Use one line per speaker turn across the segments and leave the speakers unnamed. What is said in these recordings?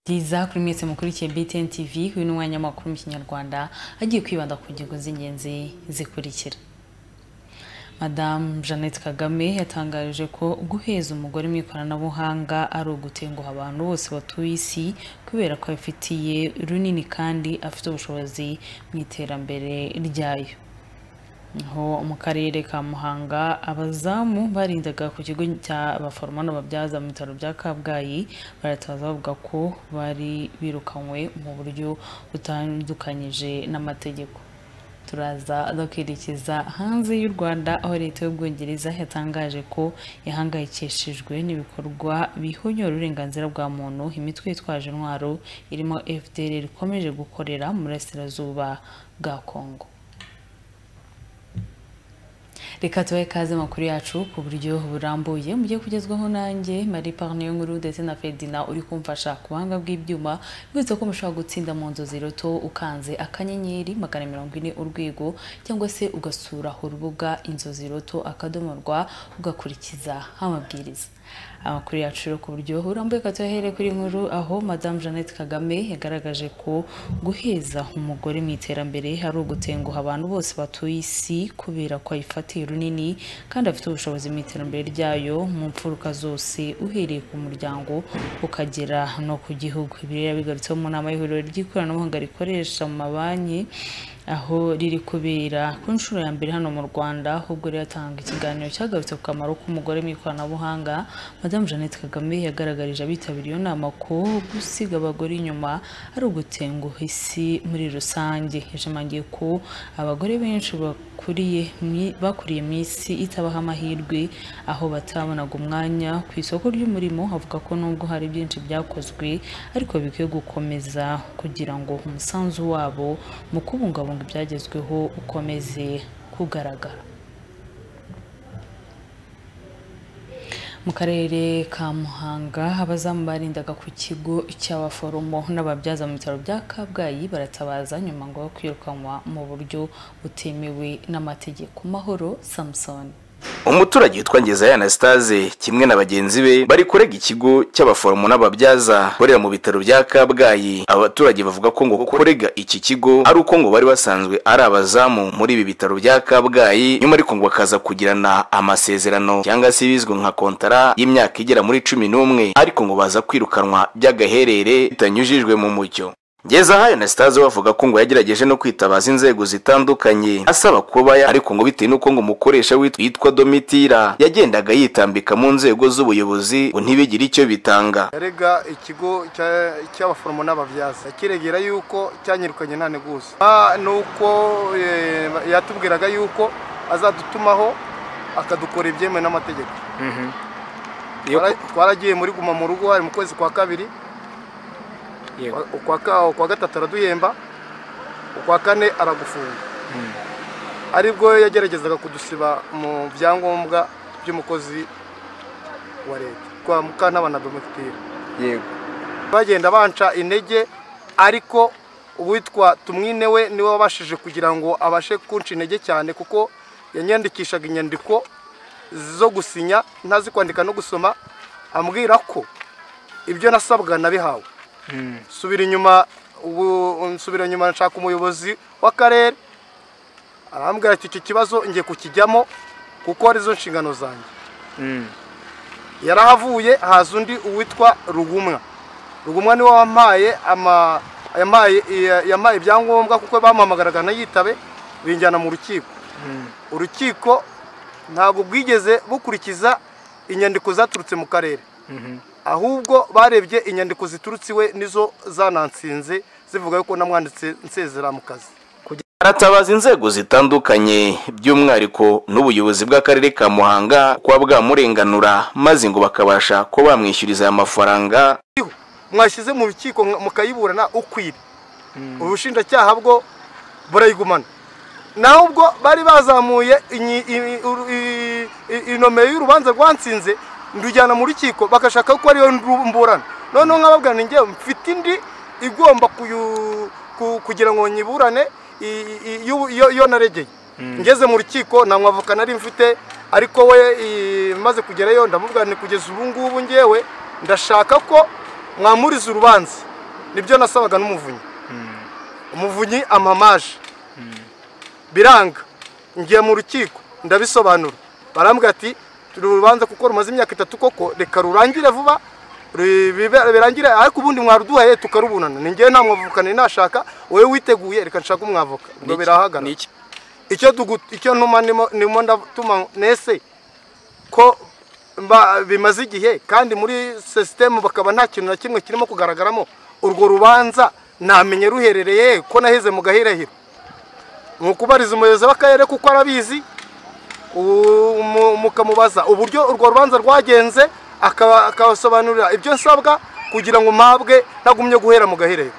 Isaac mwese mukurikiye BTN TV uyu ni umwanya w'amakuru mu kinyarwanda agiye kwibanda ku ngingo z'ingenzi zikurikira Madamu Jeannette Kagame yatangarije ko guheza umugore mu ikoranabuhanga ari ugutenguha abantu bose batuye isi kubera ko abifitiye runini kandi afite ubushobozi mu iterambere ryayo aho mu karere ka muhanga abazamu barindaga ku kigo cy'abaforomo n'ababyaza mu bitaro bya kabgayi barataza bavuga ko bari birukanywe mu buryo butandukanyije n'amategeko turaza dukerekeza hanze y'u rwanda aho leta y'ubwongereza yatangaje ko yahangayikishijwe n'ibikorwa bihonyora uburenganzira bwa muntu imitwe yitwaje intwaro irimo fdr ikomeje gukorera mu burasirazuba bwa kongo reka tubahe ikaze amakuru yacu ku buryo burambuye mujye kugezwaho nanjye marie parne nkuru ndetse na fedina uri kumfasha ku buhanga bw'ibyuma bivuze ko mushobora gutsinda mu nzu ziroto ukanze akanyenyeri magana mirongo ine urwego cyangwa se ugasura urubuga inzozi roto akadomo rwa ugakurikiza amabwiriza amakuru yacu ku buryo burambuye katuyahere kuri nkuru aho madamu jeannette kagame yagaragaje ko guheza umugore mu iterambere ari ugutenguha abantu bose batuye isi kubera ko ayifatiye runini kandi afite ubushobozi mu iterambere ryayo mu mfuruka zose uhereye ku muryango ukagera no ku gihugu ibi rero bigarutseho mu nama y'ihuriro ry'ikoranabuhanga rikoresha mu mabanki aho riri kubera ku nshuro ya mbere hano mu rwanda ahubwo rero atanga ikiganiro cyagarutse ku kamaro k'umugore mu ikoranabuhanga madamu jeannette kagame yagaragarije abitabiriye iyo nama ko gusiga abagore inyuma ari ugutenguha isi muri rusange yashimangiye ko abagore benshi bakuriye mu isi itabaha amahirwe aho batabonaga umwanya ku isoko ry'umurimo avuga ko nubwo hari byinshi byakozwe ariko bikwiye gukomeza kugira ngo umusanzu wabo mu kubungabunga ibyagezweho ukomeze kugaragara mu karere ka muhanga abazamu barindaga ku kigo cy'abaforomo n'ababyaza mu bitaro bya kabgayi baratabaza nyuma ngo kwirukanwa mu buryo butemewe n'amategeko mahoro samusoni
umuturage witwa ngezayo anastase kimwe na bagenzi be bari kurega ikigo cy'abaforomo n'ababyaza korera mu bitaro bya kabgayi abaturage bavuga ko ngo kurega iki kigo ari uko ngo bari basanzwe ari abazamu muri ibi bitaro bya kabgayi nyuma ariko ngo bakaza kugirana amasezerano cyangwa se ibizwi nka kontara y'imyaka igera muri cumi n'umwe ariko ngo baza kwirukanwa by'agaherere bitanyujijwe mu mucyo ngeza hayo na sitazi bavuga ko ngo yagerageje no kwitabaza inzego zitandukanye asaba kuba ariko ngo bitewe n'uko ngo umukoresha witwa domitira yagendaga yitambika mu nzego z'ubuyobozi ngo ntibigire icyo bitanga
yarega ikigo cy'abaforomo n'ababyaza yakiregera yuko cyanyirukanye nta neguza nuko yatubwiraga yuko azadutumaho akadukora ibyemewe n'amategeko twaragiye muri guma mu rugo hari mu kwezi kwa kabiri ukwa gatatu araduhemba ukwa kane aragufunga aribwo yageragezaga kudusiba mu byangombwa by'umukozi wa leta kwa mukantabana domitiye yego bagenda banca intege ariko uwitwa tumwine we niwe wabashije kugira ngo abashe kunca intege cyane kuko yanyandikishaga inyandiko zo gusinya ntazi kwandika no gusoma ambwira ko ibyo nasabwa nabihawe subira inyuma ubu nsubira inyuma nshaka umuyobozi w'akarere arambwira ati iki kibazo ngiye kukijyamo kuko arizo nshingano zanjye yarahavuye haza undi uwitwa rugumwa rugumwa niwe wampaye yamaye ibyangombwa kuko bamuhamagaraga yitabe binjyana mu rukiko urukiko ntabwo bwigeze bukurikiza inyandiko zaturutse mu karere ahubwo barebye inyandiko ziturutse iwe nizo zanansinze zivuga yuko namwanditse nsezera mu kazi
aratabaza inzego zitandukanye by'umwihariko n'ubuyobozi bw'akarere ka muhanga kuba bwamurenganura maze ngo bakabasha kuba bamwishyuriza aya mafaranga
mwashyize mu rukiko mukayiburana ukwira ubushinjacyaha bwo burayigumana naho ubwo bari bazamuye inomero y'urubanza rwansinze ndujyana mu rukiko bagashaka ko ariyo mburana noneho nkababwira ni ngewe mfite indi igomba kugira ngo nyiburane iyo naregeye ngeze mu rukiko nta mwavoka nari mfite ariko we maze kugerayo ndamubwira ni kugeza ubu ngubu ngewe ndashaka ko mwamuriza urubanza nibyo nasabaga n'umuvunyi umuvunyi amamaje biranga ngiye mu rukiko ndabisobanura barambwira ati turi urubanza kuko rumaze imyaka itatu koko reka rurangire vuba birangire ariko ubundi mwaruduhaye tukarubunana ni ngewe nta mwavukane nashaka wowe witeguye reka nshaka umwavoka ngo birahagarara
Niki-
icyo dugu icyo ntuma nimo nimo ndatuma nese ko mba- bimaze igihe kandi muri sisitemu bakaba nta kintu na kimwe kirimo kugaragaramo urwo rubanza namenye ruherereye he ko naheze mu gahirahiro ni ukubariza umuyobozi w'akarere kuko arabizi u- mu- mukamubaza uburyo urwo rubanza rwagenze akaba- akabasobanurira ibyo nsabwa kugira ngo mpabwe ntagumye guhera mu gahirahiro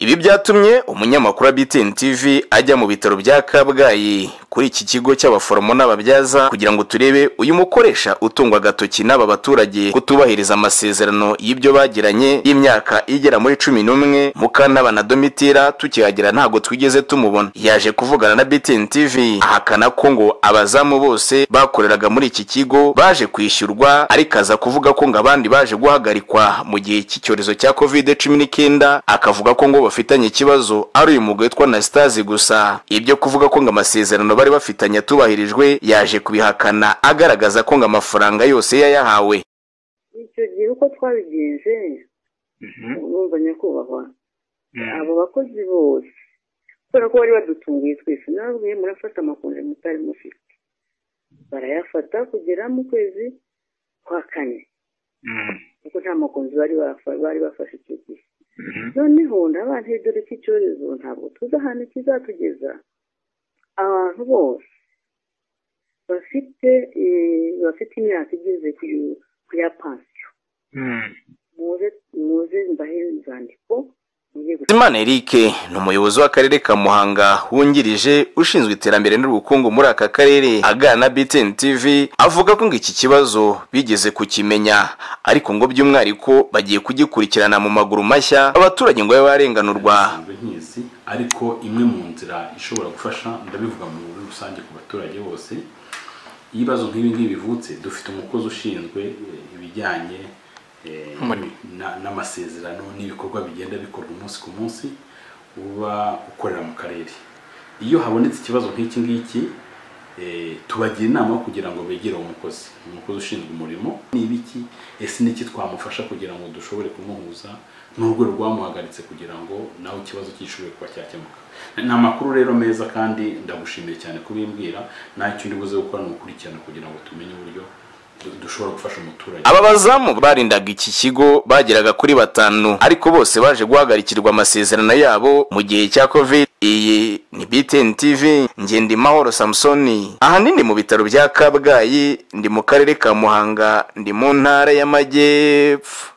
Ibi byatumye umunyamakuru wa BTN TV ajya mu bitaro bya Kabgayi kuri iki kigo cy'abaforomo n'ababyaza kugira ngo turebe uyu mukoresha utungwa agatoki n'aba baturage kutubahiriza amasezerano y'ibyo bagiranye y'imyaka igera muri cumi n'umwe Mukantabana Domitira tukihagera ntabwo twigeze tumubona yaje kuvugana na BTN TV ahakana ko ngo abazamu bose bakoreraga muri iki kigo baje kwishyurwa ariko aza kuvuga ko ngo abandi baje guhagarikwa mu gihe cy'icyorezo cya covid cumi n'icyenda akavuga ko ngo bafitanye ikibazo ari uyu mugabo witwa Anastase gusa ibyo kuvuga ko ngo amasezerano bari bafitanye atubahirijwe yaje kubihakana agaragaza ko ngo amafaranga yose yayahawe
icyo gihe uko twabigenje urumva nyakubahwa abo bakozi bose kubera ko bari badutunguye twese nababwiye murafata amakonje mutari mufite barayafata kugera mu kwezi kwa kane kuko nta makonje bari bafa- bari bafashe icyo gihe noneho ndabanje dore ko icyorezo ntabwo tuzi ahantu kizatugeza abantu bose bafite eh, bafite imyaka igeze ku ku ya pansiyo muze muze mbahe inzandiko mujye gutanga
Bizimana Eric ni umuyobozi w'akarere ka Muhanga wungirije ushinzwe iterambere n'ubukungu muri aka karere aganira na BTN TV avuga ko ngo iki kibazo bigeze kukimenya ariko ngo by'umwihariko bagiye kugikurikirana mu maguru mashya abaturage ngo babe barenganurwa
basanzwe nk'izi ariko imwe mu nzira ishobora gufasha ndabivuga mu muri rusange ku baturage bose iyo ibibazo nk'ibi ngibi bivutse dufite umukozi ushinzwe eh, ibijyanye eh, na- n'amasezerano n'ibikorwa bigenda bikorwa umunsi ku munsi uba ukorera mu karere iyo habonetse ikibazo nk'iki ngiki eh, tubagira inama yo kugira ngo begere uwo mukozi umukozi ushinzwe umurimo ni ibiki ese n'iki twamufasha kugira ngo dushobore kumuhuza n'urwego rwamuhagaritse kugira ngo nawe ikibazo cyishoboye kuba cyakemuka ni amakuru rero meza kandi ndagushimiye cyane kubimbwira ntacyo ndi buze gukora ni ukurikirana kugira ngo tumenye uburyo du- dushobora gufasha umuturage
aba bazamu barindaga iki kigo bageraga kuri batanu ariko bose baje guhagarikirwa amasezerano yabo mu gihe cya covid iyi ni BTN TV ngende mahoro Samsoni ahanini mu bitaro bya Kabgayi ndi mu karere ka Muhanga ndi mu ntara y'amajyepfo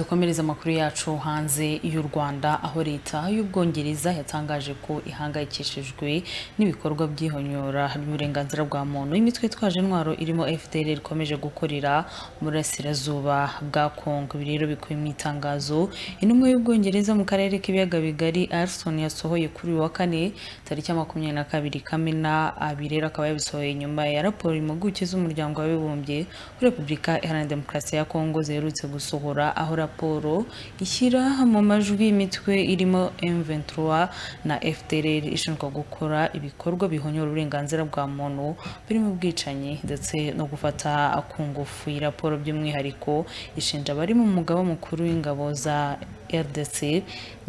dukomereza amakuru yacu hanze y'u Rwanda aho leta y'Ubwongereza yatangaje ko ihangayikishijwe n'ibikorwa by'ihonyora ry'uburenganzira bwa muntu imitwe itwaje intwaro irimo FDL ikomeje gukorera mu burasirazuba bwa Congo ibi rero bikubiye mu itangazo intumwa y'Ubwongereza mu karere k'ibiyaga bigari Alison yasohoye kuri uyu wa kane tariki ya makumyabiri na kabiri Kamena abirera akaba yabisohoye nyuma ya raporo impuguke z'umuryango w'abibumbye kuri Repubulika Iharanira Demokarasi ya Kongo ziherutse gusohora aho raporo ishyira mu majwi imitwe irimo M23 na FDLR ishinjwa gukora ibikorwa bihonyora uburenganzira bwa muntu birimo ubwicanyi ndetse no gufata ku ngufu iyi raporo by'umwihariko ishinja abari mu mugaba mukuru w'ingabo za RDC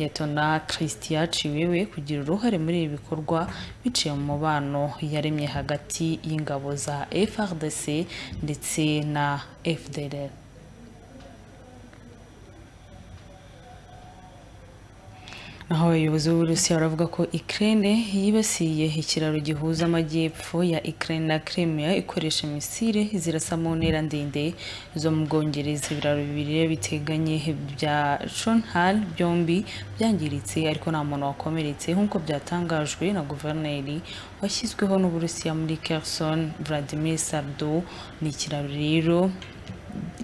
Yetona Christian Chiwewe kugira uruhare muri ibi bikorwa biciye mu mubano yaremye hagati y'ingabo za FRDC ndetse na FDLR naho abayobozi b'uburusiya baravuga ko Ukraine yibasiye ikiraro gihuza amajyepfo ya Ukraine na Crimea ikoresha misile zirasa mu ntera ndende zo mu Bwongereza ibiraro bibiri rero biteganye bya Chonhal byombi byangiritse ariko nta muntu wakomeretse nk'uko byatangajwe na guverineri washyizweho n'uburusiya muri Kherson Vladimir Sardo ni ikiraro rero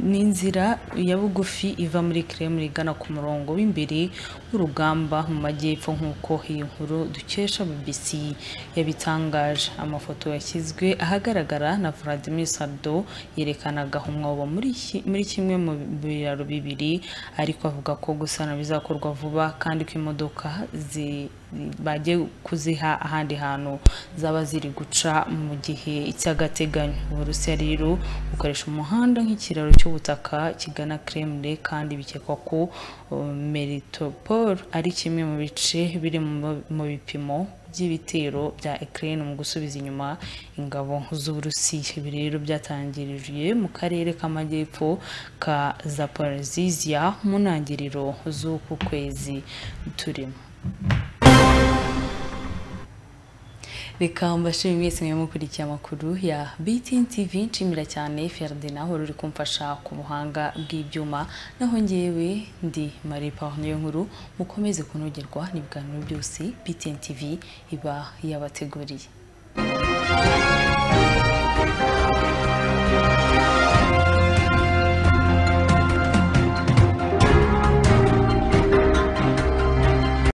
n'inzira ya bugufi iva muri kremlin igana ku murongo w'imbere w'urugamba mu majyepfo nk'uko iyi nkuru dukesha bbc yabitangaje amafoto yashyizwe ahagaragara na vladimir sardo yerekanaga umwobo muri ki- muri kimwe mu biraro bibiri ariko avuga ko gusana bizakorwa vuba kandi ko imodoka zi- bagiye kuziha ahandi hantu zaba ziri guca mu gihe cy'agateganyo uburusiya rero bukoresha umuhanda nk'ikiraro cy'ubutaka kigana kremlin kandi bikekwa ko um, meritopol ari kimwe mu bice biri mu- mu bipimo by'ibitero bya Ukraine mu gusubiza inyuma ingabo z'Uburusiya ibi rero byatangirijwe mu karere k'amajyepfo ka Zaporizhia mu ntangiriro z'uku kwezi turimo reka mbashimire mwese mwe mukurikiye amakuru ya BTN TV nshimira cyane Ferdinand wari uri kumfasha ku buhanga bw'ibyuma naho ngewe ndi Marie Parnier nkuru mukomeze kunogerwa n'ibiganiro byose BTN TV iba yabateguriye